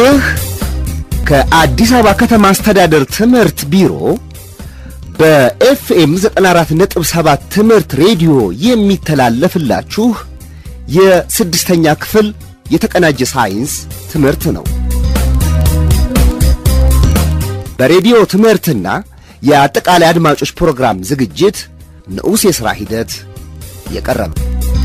ይህ ከአዲስ አበባ ከተማ አስተዳደር ትምህርት ቢሮ በኤፍኤም 94.7 ትምህርት ሬዲዮ የሚተላለፍላችሁ የስድስተኛ ክፍል የተቀናጀ ሳይንስ ትምህርት ነው። በሬዲዮ ትምህርትና የአጠቃላይ አድማጮች ፕሮግራም ዝግጅት ንዑስ የሥራ ሂደት የቀረበ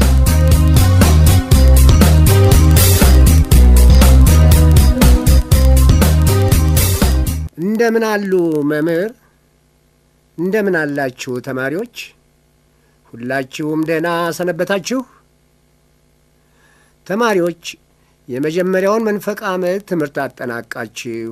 እንደምን አሉ መምህር? እንደምን አላችሁ ተማሪዎች? ሁላችሁም ደህና ሰነበታችሁ? ተማሪዎች የመጀመሪያውን መንፈቅ ዓመት ትምህርት አጠናቃችሁ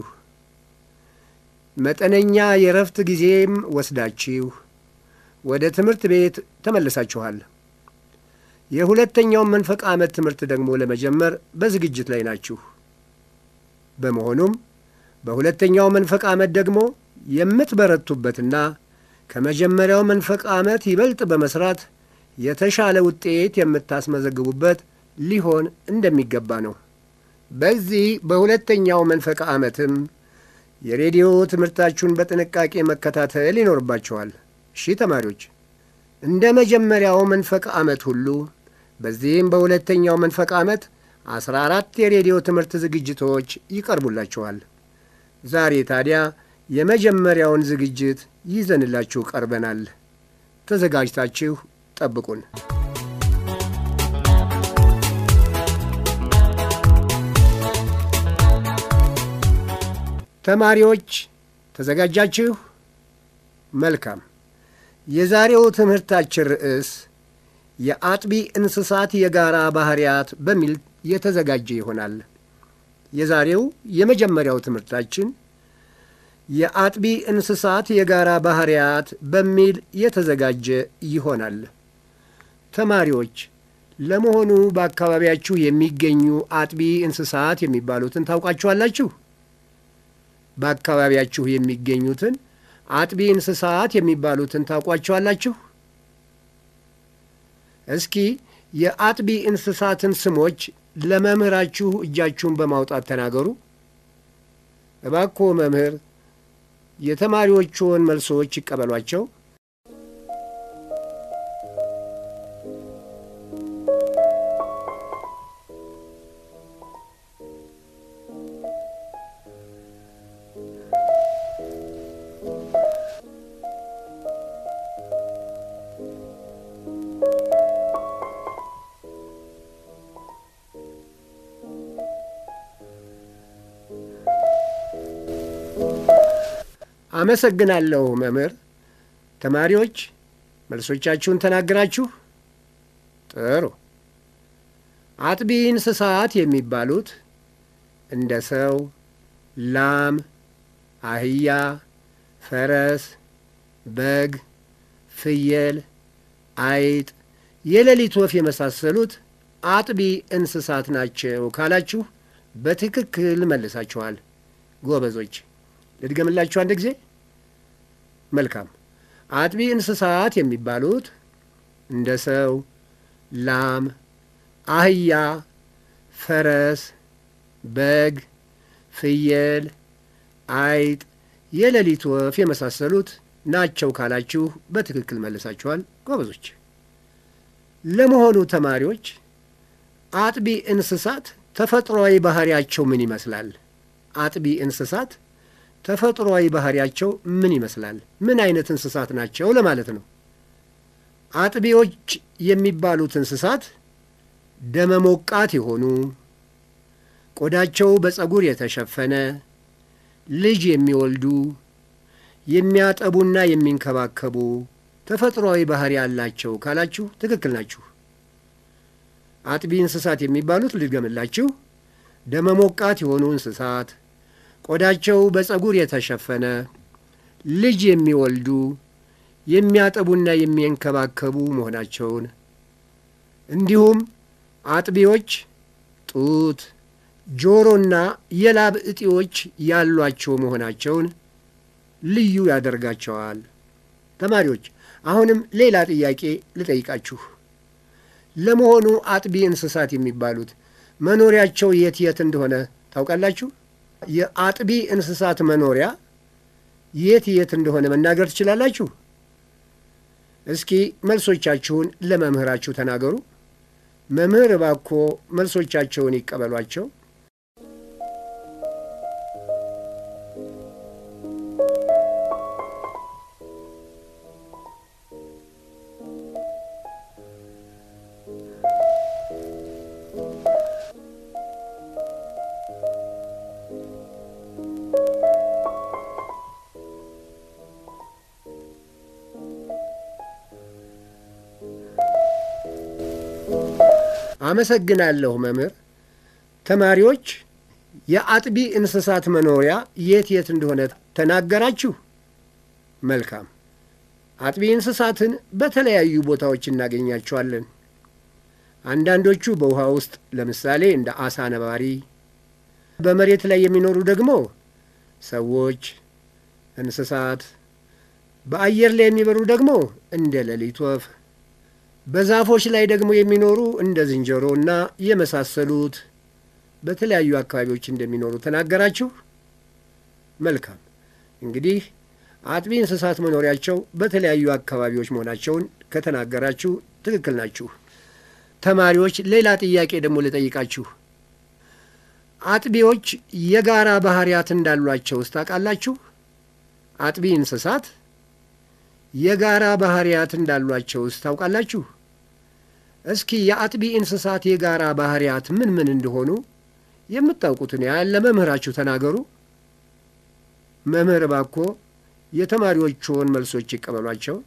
መጠነኛ የእረፍት ጊዜም ወስዳችሁ ወደ ትምህርት ቤት ተመልሳችኋል። የሁለተኛውን መንፈቅ ዓመት ትምህርት ደግሞ ለመጀመር በዝግጅት ላይ ናችሁ። በመሆኑም በሁለተኛው መንፈቅ ዓመት ደግሞ የምትበረቱበትና ከመጀመሪያው መንፈቅ ዓመት ይበልጥ በመስራት የተሻለ ውጤት የምታስመዘግቡበት ሊሆን እንደሚገባ ነው። በዚህ በሁለተኛው መንፈቅ ዓመትም የሬዲዮ ትምህርታችሁን በጥንቃቄ መከታተል ይኖርባችኋል። እሺ ተማሪዎች፣ እንደ መጀመሪያው መንፈቅ ዓመት ሁሉ በዚህም በሁለተኛው መንፈቅ ዓመት አስራ አራት የሬዲዮ ትምህርት ዝግጅቶች ይቀርቡላችኋል። ዛሬ ታዲያ የመጀመሪያውን ዝግጅት ይዘንላችሁ ቀርበናል። ተዘጋጅታችሁ ጠብቁን። ተማሪዎች ተዘጋጃችሁ? መልካም። የዛሬው ትምህርታችን ርዕስ የአጥቢ እንስሳት የጋራ ባህሪያት በሚል የተዘጋጀ ይሆናል። የዛሬው የመጀመሪያው ትምህርታችን የአጥቢ እንስሳት የጋራ ባህሪያት በሚል የተዘጋጀ ይሆናል። ተማሪዎች ለመሆኑ በአካባቢያችሁ የሚገኙ አጥቢ እንስሳት የሚባሉትን ታውቃችኋላችሁ? በአካባቢያችሁ የሚገኙትን አጥቢ እንስሳት የሚባሉትን ታውቋቸዋላችሁ? እስኪ የአጥቢ እንስሳትን ስሞች ለመምህራችሁ እጃችሁን በማውጣት ተናገሩ። እባክዎ መምህር የተማሪዎቹን መልሶች ይቀበሏቸው። አመሰግናለሁ መምህር። ተማሪዎች መልሶቻችሁን ተናግራችሁ። ጥሩ። አጥቢ እንስሳት የሚባሉት እንደ ሰው፣ ላም፣ አህያ፣ ፈረስ፣ በግ፣ ፍየል፣ አይጥ፣ የሌሊት ወፍ የመሳሰሉት አጥቢ እንስሳት ናቸው ካላችሁ በትክክል መልሳችኋል። ጎበዞች። ልድገምላችሁ አንድ ጊዜ። መልካም። አጥቢ እንስሳት የሚባሉት እንደ ሰው፣ ላም፣ አህያ፣ ፈረስ፣ በግ፣ ፍየል፣ አይጥ፣ የሌሊት ወፍ የመሳሰሉት ናቸው ካላችሁ በትክክል መልሳችኋል። ጎበዞች። ለመሆኑ ተማሪዎች አጥቢ እንስሳት ተፈጥሯዊ ባህሪያቸው ምን ይመስላል? አጥቢ እንስሳት ተፈጥሯዊ ባህሪያቸው ምን ይመስላል? ምን አይነት እንስሳት ናቸው ለማለት ነው። አጥቢዎች የሚባሉት እንስሳት ደመ ሞቃት የሆኑ ቆዳቸው በፀጉር የተሸፈነ ልጅ የሚወልዱ የሚያጠቡና የሚንከባከቡ ተፈጥሯዊ ባህሪ ያላቸው ካላችሁ ትክክል ናችሁ። አጥቢ እንስሳት የሚባሉት ልድገምላችሁ፣ ደመ ሞቃት የሆኑ እንስሳት ቆዳቸው በፀጉር የተሸፈነ ልጅ የሚወልዱ የሚያጠቡና የሚንከባከቡ መሆናቸውን እንዲሁም አጥቢዎች ጡት፣ ጆሮና የላብ እጢዎች ያሏቸው መሆናቸውን ልዩ ያደርጋቸዋል። ተማሪዎች አሁንም ሌላ ጥያቄ ልጠይቃችሁ። ለመሆኑ አጥቢ እንስሳት የሚባሉት መኖሪያቸው የት የት እንደሆነ ታውቃላችሁ? የአጥቢ እንስሳት መኖሪያ የት የት እንደሆነ መናገር ትችላላችሁ? እስኪ መልሶቻችሁን ለመምህራችሁ ተናገሩ። መምህር እባክዎ መልሶቻቸውን ይቀበሏቸው። አመሰግናለሁ መምህር። ተማሪዎች የአጥቢ እንስሳት መኖሪያ የት የት እንደሆነ ተናገራችሁ? መልካም። አጥቢ እንስሳትን በተለያዩ ቦታዎች እናገኛቸዋለን። አንዳንዶቹ በውሃ ውስጥ ለምሳሌ እንደ አሳ ነባሪ፣ በመሬት ላይ የሚኖሩ ደግሞ ሰዎች፣ እንስሳት፣ በአየር ላይ የሚበሩ ደግሞ እንደ ሌሊት ወፍ በዛፎች ላይ ደግሞ የሚኖሩ እንደ ዝንጀሮ እና የመሳሰሉት በተለያዩ አካባቢዎች እንደሚኖሩ ተናገራችሁ። መልካም እንግዲህ አጥቢ እንስሳት መኖሪያቸው በተለያዩ አካባቢዎች መሆናቸውን ከተናገራችሁ ትክክል ናችሁ። ተማሪዎች ሌላ ጥያቄ ደግሞ ልጠይቃችሁ። አጥቢዎች የጋራ ባህሪያት እንዳሏቸው ውስጥ ታውቃላችሁ? አጥቢ እንስሳት የጋራ ባህሪያት እንዳሏቸው ውስጥ ታውቃላችሁ? እስኪ የአጥቢ እንስሳት የጋራ ባህሪያት ምን ምን እንደሆኑ የምታውቁትን ያህል ለመምህራችሁ ተናገሩ። መምህር እባክዎ የተማሪዎችዎን መልሶች ይቀበሏቸው።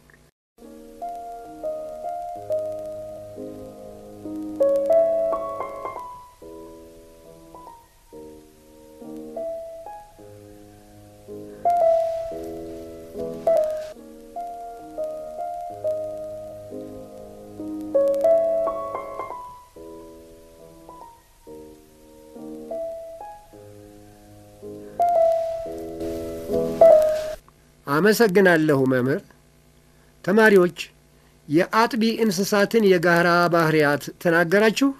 አመሰግናለሁ መምህር። ተማሪዎች የአጥቢ እንስሳትን የጋራ ባህሪያት ተናገራችሁ።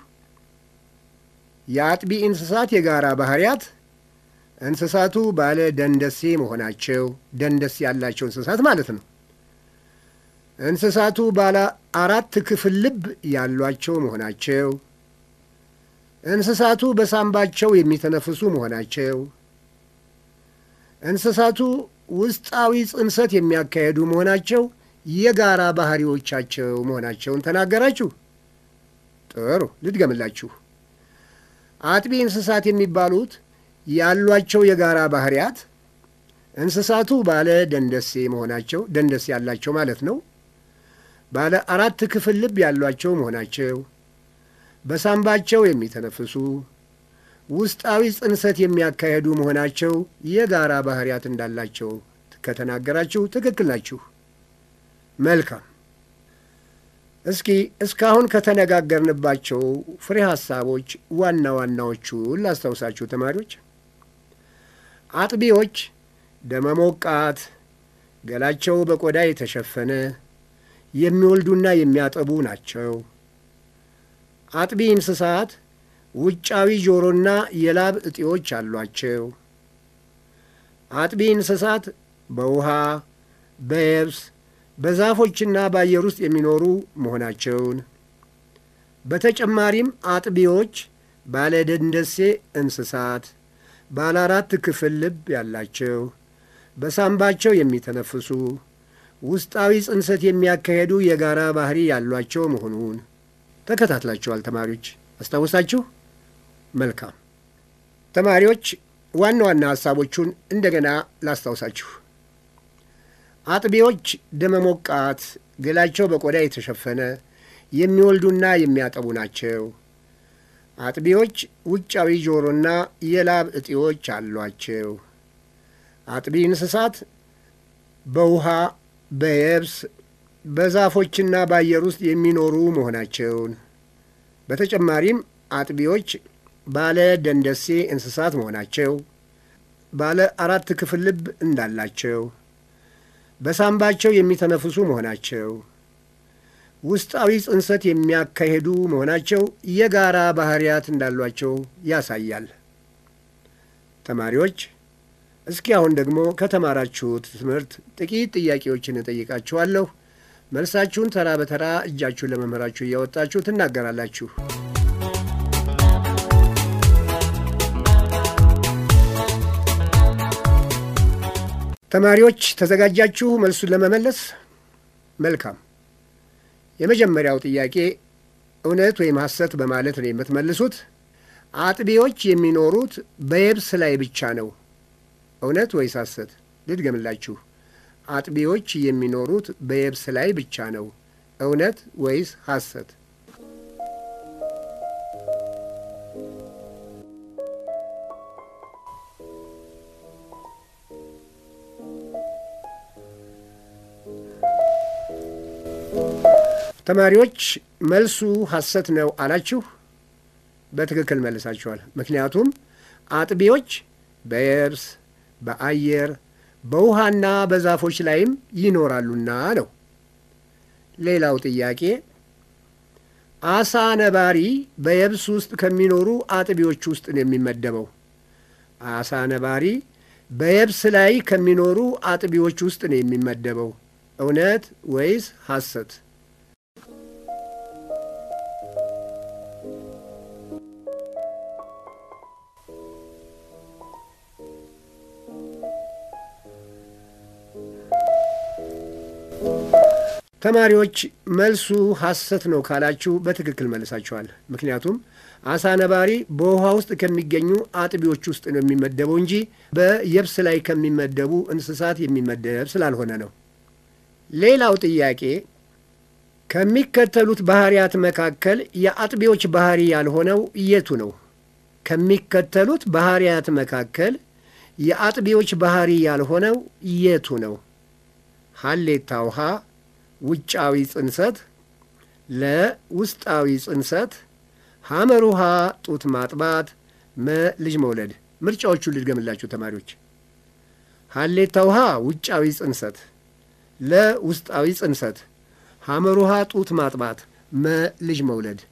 የአጥቢ እንስሳት የጋራ ባህሪያት እንስሳቱ ባለ ደንደሴ መሆናቸው፣ ደንደስ ያላቸው እንስሳት ማለት ነው። እንስሳቱ ባለ አራት ክፍል ልብ ያሏቸው መሆናቸው፣ እንስሳቱ በሳምባቸው የሚተነፍሱ መሆናቸው፣ እንስሳቱ ውስጣዊ ጽንሰት የሚያካሄዱ መሆናቸው የጋራ ባህሪዎቻቸው መሆናቸውን ተናገራችሁ። ጥሩ፣ ልድገምላችሁ። አጥቢ እንስሳት የሚባሉት ያሏቸው የጋራ ባህሪያት እንስሳቱ ባለ ደንደሴ መሆናቸው፣ ደንደስ ያላቸው ማለት ነው። ባለ አራት ክፍል ልብ ያሏቸው መሆናቸው፣ በሳምባቸው የሚተነፍሱ ውስጣዊ ጽንሰት የሚያካሄዱ መሆናቸው የጋራ ባህሪያት እንዳላቸው ከተናገራችሁ ትክክል ናችሁ። መልካም። እስኪ እስካሁን ከተነጋገርንባቸው ፍሬ ሐሳቦች ዋና ዋናዎቹን ላስታውሳችሁ ተማሪዎች። አጥቢዎች ደመ ሞቃት፣ ገላቸው በቆዳ የተሸፈነ የሚወልዱና የሚያጠቡ ናቸው። አጥቢ እንስሳት ውጫዊ ጆሮና የላብ እጢዎች አሏቸው። አጥቢ እንስሳት በውሃ በየብስ በዛፎችና በአየር ውስጥ የሚኖሩ መሆናቸውን በተጨማሪም አጥቢዎች ባለ ደንደሴ እንስሳት ባለ አራት ክፍል ልብ ያላቸው በሳምባቸው የሚተነፍሱ ውስጣዊ ጽንሰት የሚያካሄዱ የጋራ ባህሪ ያሏቸው መሆኑን ተከታትላችኋል ተማሪዎች። አስታውሳችሁ? መልካም ተማሪዎች፣ ዋና ዋና ሐሳቦቹን እንደገና ላስታውሳችሁ። አጥቢዎች ደመ ሞቃት፣ ገላቸው በቆዳ የተሸፈነ የሚወልዱና የሚያጠቡ ናቸው። አጥቢዎች ውጫዊ ጆሮና የላብ እጢዎች አሏቸው። አጥቢ እንስሳት በውሃ በየብስ በዛፎችና በአየር ውስጥ የሚኖሩ መሆናቸውን በተጨማሪም አጥቢዎች ባለ ደንደሴ እንስሳት መሆናቸው፣ ባለ አራት ክፍል ልብ እንዳላቸው፣ በሳምባቸው የሚተነፍሱ መሆናቸው፣ ውስጣዊ ጽንሰት የሚያካሄዱ መሆናቸው የጋራ ባህሪያት እንዳሏቸው ያሳያል። ተማሪዎች እስኪ አሁን ደግሞ ከተማራችሁት ትምህርት ጥቂት ጥያቄዎችን እጠይቃችኋለሁ። መልሳችሁን ተራ በተራ እጃችሁን ለመምህራችሁ እያወጣችሁ ትናገራላችሁ። ተማሪዎች ተዘጋጃችሁ መልሱን ለመመለስ? መልካም። የመጀመሪያው ጥያቄ እውነት ወይም ሐሰት በማለት ነው የምትመልሱት። አጥቢዎች የሚኖሩት በየብስ ላይ ብቻ ነው። እውነት ወይስ ሐሰት? ልድገምላችሁ። አጥቢዎች የሚኖሩት በየብስ ላይ ብቻ ነው። እውነት ወይስ ሐሰት? ተማሪዎች መልሱ ሐሰት ነው አላችሁ። በትክክል መልሳችኋል። ምክንያቱም አጥቢዎች በየብስ በአየር በውሃና በዛፎች ላይም ይኖራሉና ነው። ሌላው ጥያቄ አሳ ነባሪ በየብስ ውስጥ ከሚኖሩ አጥቢዎች ውስጥ ነው የሚመደበው። አሳ ነባሪ በየብስ ላይ ከሚኖሩ አጥቢዎች ውስጥ ነው የሚመደበው። እውነት ወይስ ሐሰት? ተማሪዎች መልሱ ሐሰት ነው ካላችሁ በትክክል መልሳችኋል። ምክንያቱም አሳ ነባሪ በውሃ ውስጥ ከሚገኙ አጥቢዎች ውስጥ ነው የሚመደበው እንጂ በየብስ ላይ ከሚመደቡ እንስሳት የሚመደብ ስላልሆነ ነው። ሌላው ጥያቄ ከሚከተሉት ባህሪያት መካከል የአጥቢዎች ባህሪ ያልሆነው የቱ ነው? ከሚከተሉት ባህሪያት መካከል የአጥቢዎች ባህሪ ያልሆነው የቱ ነው? ሀሌታ ውሃ ውጫዊ ጽንሰት፣ ለውስጣዊ ጽንሰት፣ ሐመር ውሃ ጡት ማጥባት፣ መ ልጅ መውለድ። ምርጫዎቹን ልድገምላችሁ ተማሪዎች። ሀሌታ ውሃ ውጫዊ ጽንሰት፣ ለውስጣዊ ጽንሰት፣ ሐመር ውሃ ጡት ማጥባት፣ መ ልጅ መውለድ።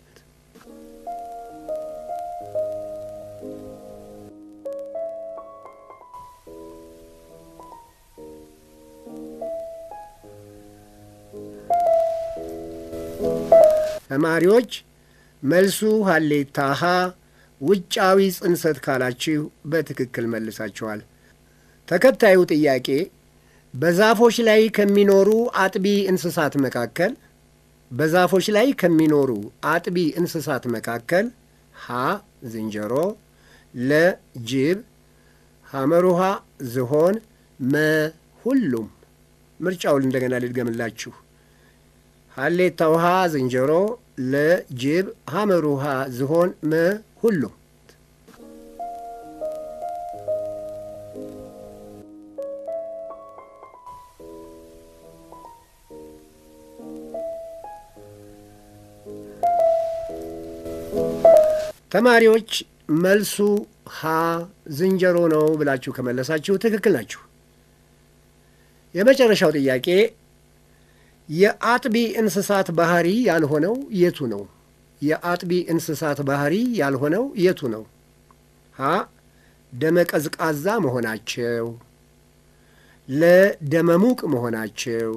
ተማሪዎች መልሱ ሀሌታ ሀ ውጫዊ ጽንሰት ካላችሁ በትክክል መልሳችኋል። ተከታዩ ጥያቄ በዛፎች ላይ ከሚኖሩ አጥቢ እንስሳት መካከል በዛፎች ላይ ከሚኖሩ አጥቢ እንስሳት መካከል ሀ ዝንጀሮ፣ ለ ጅብ፣ ሐመሩሃ ዝሆን፣ መ ሁሉም። ምርጫውን እንደገና ልድገምላችሁ። ሀሌታ ውሃ ዝንጀሮ፣ ለጅብ፣ ሐመር ውሃ ዝሆን፣ መ ሁሉም። ተማሪዎች መልሱ ሀ ዝንጀሮ ነው ብላችሁ ከመለሳችሁ ትክክል ናችሁ። የመጨረሻው ጥያቄ የአጥቢ እንስሳት ባህሪ ያልሆነው የቱ ነው? የአጥቢ እንስሳት ባህሪ ያልሆነው የቱ ነው? ሀ ደመ ቀዝቃዛ መሆናቸው፣ ለደመሙቅ መሆናቸው፣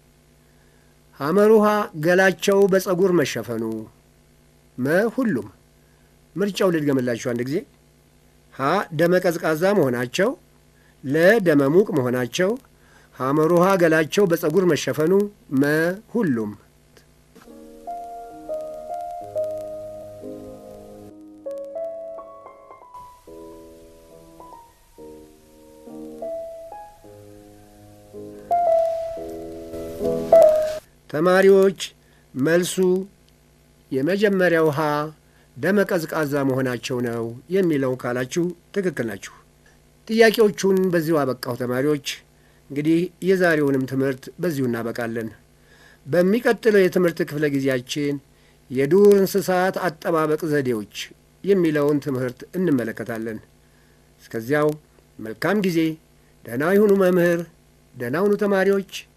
ሐመሩሃ ገላቸው በፀጉር መሸፈኑ፣ መ ሁሉም። ምርጫው ልድገምላችሁ አንድ ጊዜ። ሀ ደመ ቀዝቃዛ መሆናቸው፣ ለደመሙቅ መሆናቸው ሐመሩሃ ገላቸው በፀጉር መሸፈኑ፣ መ ሁሉም። ተማሪዎች መልሱ የመጀመሪያው ሀ ደመ ቀዝቃዛ መሆናቸው ነው የሚለው ካላችሁ ትክክል ናችሁ። ጥያቄዎቹን በዚሁ አበቃሁ ተማሪዎች። እንግዲህ የዛሬውንም ትምህርት በዚሁ እናበቃለን። በሚቀጥለው የትምህርት ክፍለ ጊዜያችን የዱር እንስሳት አጠባበቅ ዘዴዎች የሚለውን ትምህርት እንመለከታለን። እስከዚያው መልካም ጊዜ። ደህና ይሁኑ መምህር፣ ደህና ሁኑ ተማሪዎች።